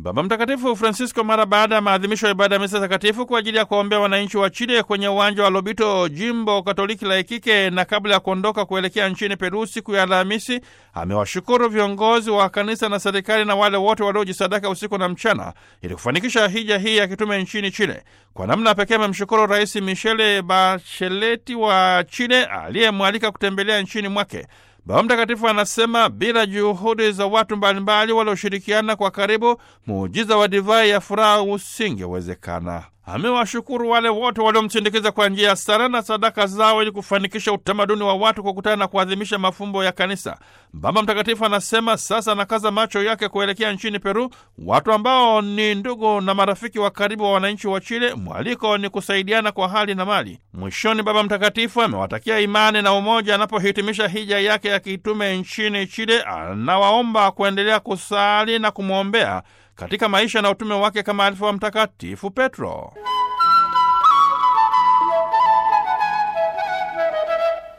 Baba Mtakatifu Francisco mara baada ya maadhimisho ya ibada ya misa takatifu kwa ajili ya kuombea wananchi wa Chile kwenye uwanja wa Lobito, jimbo katoliki la Ikike, na kabla ya kuondoka kuelekea nchini Peru siku ya Alhamisi, amewashukuru viongozi wa kanisa na serikali na wale wote waliojisadaka usiku na mchana ili kufanikisha hija hii ya kitume nchini Chile. Kwa namna pekee amemshukuru Rais Michele Bachelet wa Chile aliyemwalika kutembelea nchini mwake. Baba Mtakatifu anasema bila juhudi za watu mbalimbali walioshirikiana kwa karibu, muujiza wa divai ya furaha usingewezekana. Amewashukuru wale wote waliomsindikiza kwa njia ya sala na sadaka zao ili kufanikisha utamaduni wa watu kukutana na kuadhimisha mafumbo ya kanisa. Baba Mtakatifu anasema sasa anakaza macho yake kuelekea nchini Peru, watu ambao ni ndugu na marafiki wa karibu wa wananchi wa Chile. Mwaliko ni kusaidiana kwa hali na mali. Mwishoni, Baba Mtakatifu amewatakia imani na umoja anapohitimisha hija yake ya kitume nchini Chile. Anawaomba kuendelea kusali na kumwombea katika maisha na utume wake kama alivyo wa Mtakatifu Petro.